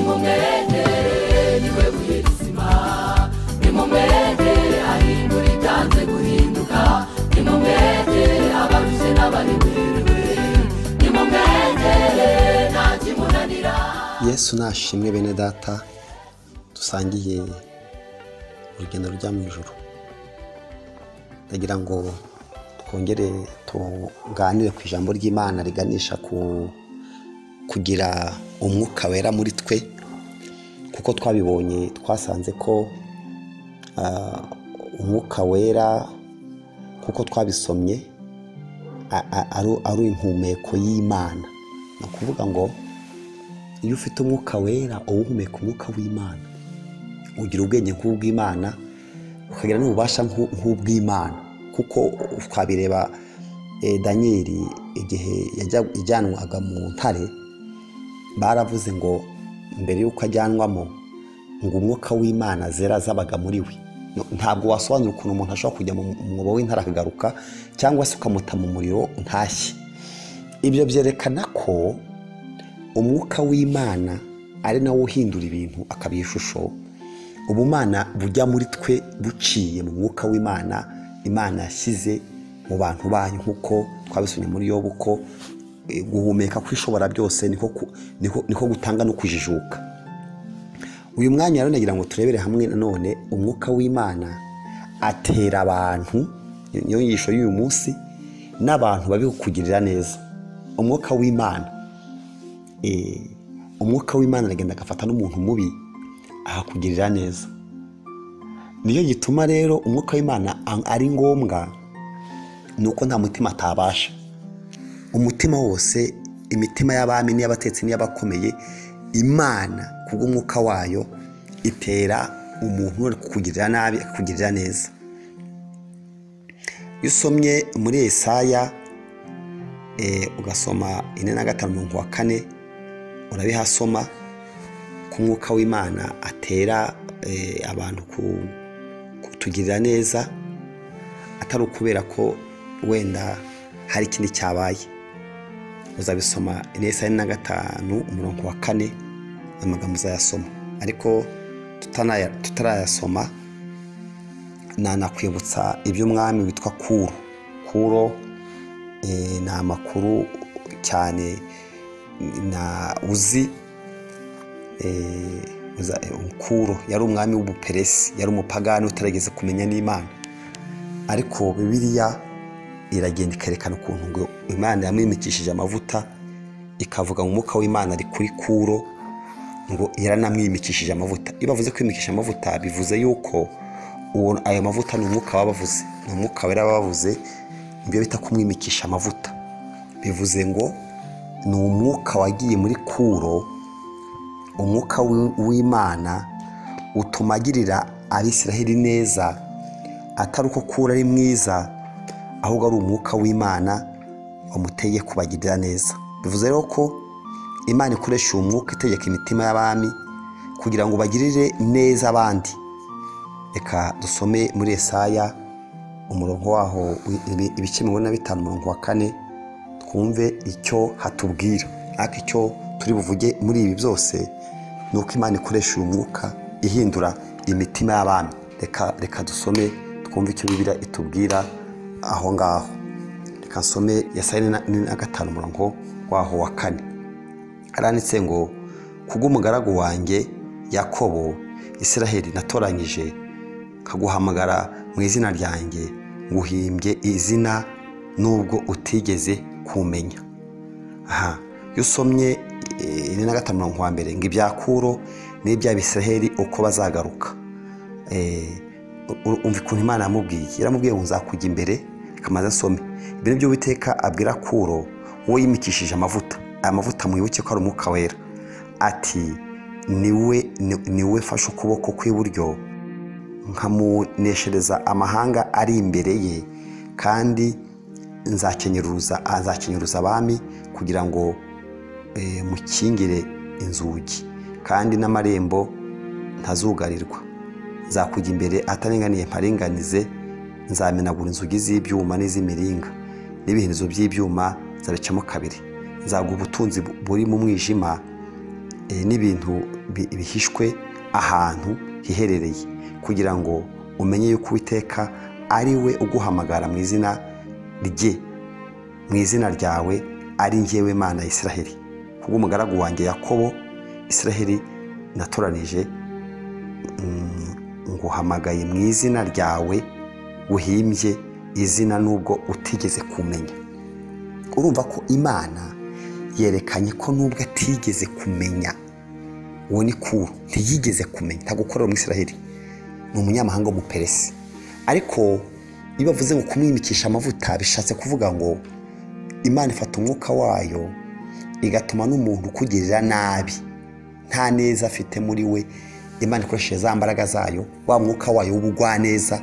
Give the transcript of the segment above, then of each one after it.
nimumwegere niwe buhirizima nimumwegere ahindura ibyanze guhinduka nimumwegere abarushye n'abaremerewe nimumwegere nta kimunanira yesu nashimwe bene data dusangiye urugendo rujya mu ijoro ndagira ngo twongere tuganire ku ijambo ry'imana riganisha ku kugira umwuka wera muri twe kuko twabibonye twasanze ko ah, umwuka wera kuko twabisomye a- a- ari- ari impumeko y'imana ni ukuvuga ngo iyo ufite umwuka wera uwuhumeka umwuka w'imana ugira ubwenge nk'ubw'imana ukagira n'ububasha nk'u- nk'ubw'imana kuko twabireba eh, daniyeli igihe yajya- yajyanwaga mu ntare baravuze ngo mbere y'uko ajyanwamo ngo umwuka w'imana zera zabaga muri we No- ntabwo wasobanura ukuntu umuntu ashobora kujya mu mu mwobo w'intare akagaruka cyangwa se ukamuta mu muriro ntashye ibyo byerekana ko umwuka w'imana ari nawo uhindura ibintu akabiha ishusho ubumana bujya muri twe buciye mu mwuka w'imana imana yashyize mu bantu bayo nk'uko twabisomye muri yobu ko eh, guhumeka kw'ishobora byose niko ku- niko- niko gutanga no kujijuka uyu mwanya rero nagira ngo turebere hamwe nanone umwuka w'imana atera abantu niyo nyigisho y'uyu munsi n'abantu babi kukugirira neza umwuka w'imana eh, umwuka w'imana aragenda agafata n'umuntu mubi akakugirira neza niyo gituma rero umwuka w'imana a- ari ngombwa ni uko nta mutima atabasha umutima wose imitima y'abami n'iy'abatetsi n'iy'abakomeye imana kubw'umwuka wayo itera umuntu uri kukugirira nabi akakugirira neza iyo usomye muri esaya eh, ugasoma ine na gatanu umurongo wa kane urabihasoma ko umwuka w'imana atera eh, abantu ku- kutugirira neza atari ukubera ko wenda hari ikindi cyabaye uzabisoma inesa na gatanu umurongo wa kane amagambo uzayasoma ariko tutanaya- tutarayasoma nanakwibutsa iby'umwami witwa kuro kuro eh, ni amakuru cyane na uzi eh, uza- eh, kuro yari umwami w'ubuperesi yari umupagani utarageze kumenya n'imana ariko bibiliya iragenda ikerekana ukuntu ngo imana yamwimikishije amavuta ikavuga ngo umwuka w'imana ari kuri kuro ngo yaranamwimikishije amavuta iyo bavuze kwimikisha amavuta bivuze yuko uwo- ayo mavuta ni umwuka baba bavuze ni umwuka wera baba bavuze nibyo bita kumwimikisha amavuta bivuze ngo ni umwuka wagiye muri kuro umwuka w'i- w'imana utuma agirira abisiraheli neza atari uko kura ari mwiza ahubwo ari umwuka w'imana wamuteye kubagirira neza bivuze rero ko imana ikoresha uwo mwuka itegeka imitima y'abami kugira ngo bagirire neza abandi reka dusome muri esaya umurongo waho wi- ibi- ibice mirongo ine na bitanu umurongo wa kane twumve icyo hatubwira ariko icyo turi buvuge muri ibi byose ni uko imana ikoresha uyu mwuka ihindura imitima y'abami reka reka dusome twumve icyo bibiriya itubwira aho ngaho reka nsome yasayine na gatanu umurongo waho wa kane aranditse ngo kubw'umugaragu wanjye yakobo isiraheli natoranyije nkaguhamagara mu izina ryanjye nguhimbye izina nubwo utigeze kumenya aha iyo usomye eh, ine na gatanu mirongo wa mbere ngo ibyakuro n'iby'abisiraheli uko bazagaruka Eh, u- umva ukuntu imana yamubwiye yaramubwiye ngo nzakujya imbere ikamaze asome ibyo ni byo uwiteka abwira kuro uwo yimikishije amavuta aya mavuta mwibuke ko ari umwuka wera ati niwe ni- niwe fashe ukuboko kw'iburyo nkamuneshereza amahanga ari imbere ye kandi nzakenyuruza azakenyuruza abami kugira ngo eh, mukingire inzugi kandi n'amarembo ntazugarirwa nzakujya imbere ataringaniye mparinganize nzamenagura inzugi z'ibyuma n'iz'imiringa n'ibihirizo by'ibyuma zabicamo kabiri nzaguha ubutunzi bu- buri mu mwijima eh, n'ibintu bi- bihishwe ahantu hiherereye kugira ngo umenye yuko uwiteka ari we uguhamagara mu izina rye mu izina ryawe ari njyewe mana ya israheli kubw'umugaragu wanjye yakobo israheli natoranije mm, nguhamagaye mu izina ryawe uhimbye izina nubwo utigeze kumenya urumva ko imana yerekanye ko nubwo atigeze kumenya uwo ni kuru ntiyigeze kumenya ntabwo ukorera mu israheli ni umunyamahanga w'umuperesi ariko iyo bavuze ngo kumwimikisha amavuta bishatse kuvuga ngo imana ifata umwuka wayo igatuma n'umuntu ukugirira nabi nta neza afite muri we imana ikoresheje za mbaraga zayo wa mwuka wayo w'ubugwaneza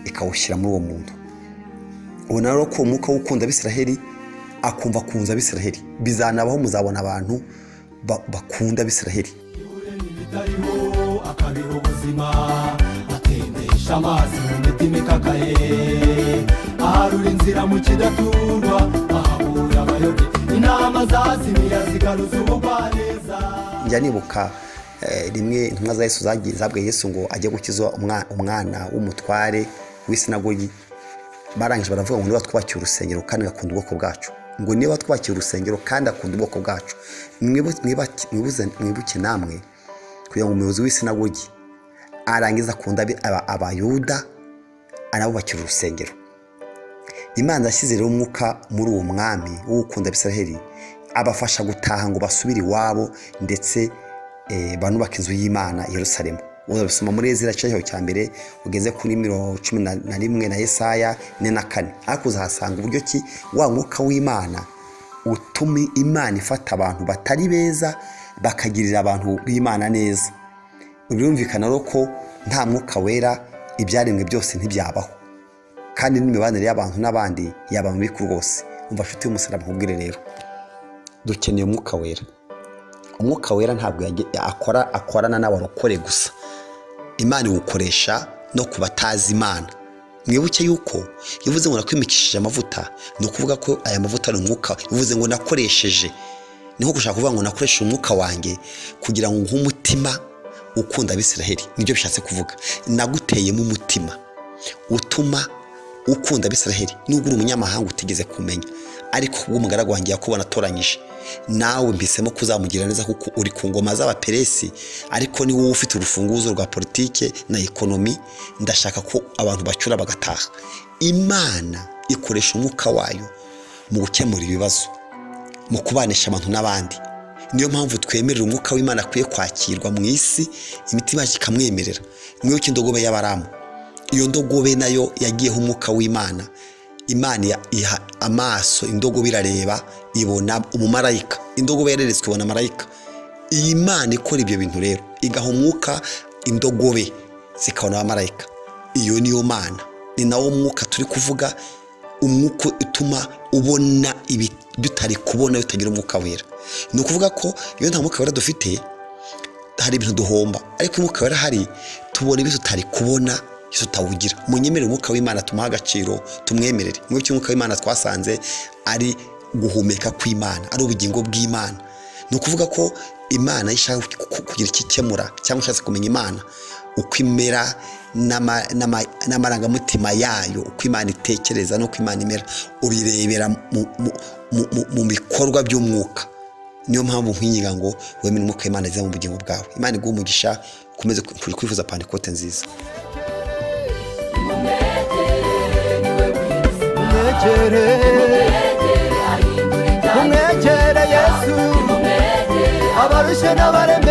ikawushyira muri uwo muntu ubona rero ko uwo mwuka w'ukunda abisiraheli akumva kunza abisiraheli bizanabaho muzabona abantu ba- bakunda abisiraheli urema ibitariho akabiha ubuzima atendesha amazi mu mitima ikakaye aharura inzira mu kidaturwa ahahura abayobe inama zazimiya zigaruza ubugwaneza njya nibuka eh, rimwe intumwa za yesu zagiye- zabwiye yesu ngo ajye gukiza umwa- umwana w'umutware w'isinagogi barangije baravuga ngo niba twubakiye urusengero kandi agakunda ubwoko bwacu ngo niba twubakiye urusengero kandi akunda ubwoko bwacu Mwibu- mwiba- mwibuze- mwibuke namwe kugira ngo umuyobozi w'isinagogi arangiza akunda abi- aba- abayuda anabubakira urusengero imana yashyize rero umwuka muri uwo mwami w'ukunda abisiraheli abafasha gutaha ngo basubire iwabo ndetse eh, banubake inzu y'imana i yerusalemu urabisoma muri ezira cyaho cya mbere ugeze kuri mirongo cumi na na rimwe na yesaya ine na kane ariko uzahasanga uburyo ki wa mwuka w'imana utuma imana ifata abantu batari beza bakagirira abantu b'imana neza birumvikana rero ko nta mwuka wera ibyaremwe byose ntibyabaho kandi n'imibanire y'abantu n'abandi yaba mibi ku rwose umva nshuti y'umusaraba nkubwire rero dukeneye umwuka wera umwuka wera ntabwo yage- akora akorana n'abarokore gusa imana iwukoresha no ku batazi imana mwibuke yuko iyo uvuze ngo nakwimikishije amavuta ni ukuvuga ko aya mavuta ari umwuka bivuze ngo nakoresheje ni nko gushaka kuvuga ngo nakoresheje umwuka wanjye kugira ngo nguhe umutima ukunda abisiraheli nibyo bishatse kuvuga naguteyemo umutima utuma ukunda abisiraheli nubwo uri umunyamahanga utigeze kumenya ariko kubw'umugaragu wanjye yakobo natoranyije nawe mpisemo kuzamugira neza kuko uri ku ngoma z'abaperesi ariko ni wowe ufite urufunguzo rwa politike na ekonomi ndashaka ko abantu bacura bagataha imana ikoresha umwuka wayo mu gukemura ibibazo mu kubanisha abantu n'abandi niyo mpamvu twemerera umwuka w'imana akwiye kwakirwa mu isi imitima yacu ikamwemerera mwibuke indogobe y'abaramu iyo ndogobe nayo yagiyeho umwuka w'imana imana iya- iha amaso indogobe irareba ibona umumarayika indogobe yareretswe ibona marayika iyi mana ikora ibyo bintu rero igaha umwuka indogobe zikabona abamarayika iyo niyo mana ni nawo mwuka turi kuvuga umwuka utuma ubona ibi dutari kubona bitagira umwuka wera ni ukuvuga ko iyo nta mwuka wera dufite hari ibintu duhomba ariko umwuka wera hari tubona ibyo tutari kubona ibyo tutawugira munyemerere umwuka w'imana tumuhe agaciro tumwemerere mu by'umwuka w'imana twasanze ari guhumeka kw'imana ari ubugingo bw'imana ni ukuvuga ko imana iyo ishaka ku- ku- kugira icyo ikemura cyangwa ushatse kumenya imana uko imera n'ama- n'ama- n'amarangamutima yayo uko imana itekereza n'uko imana imera ubirebera mu- mu- mu- mu- mu bikorwa by'umwuka niyo mpamvu nkwinginga ngo wemere umwuka w'imana aziza mu bugingo bwawe imana iguha umugisha ukomeze kwifuza pantekote nziza umwegere umwegere yesu abarushe n'abaremye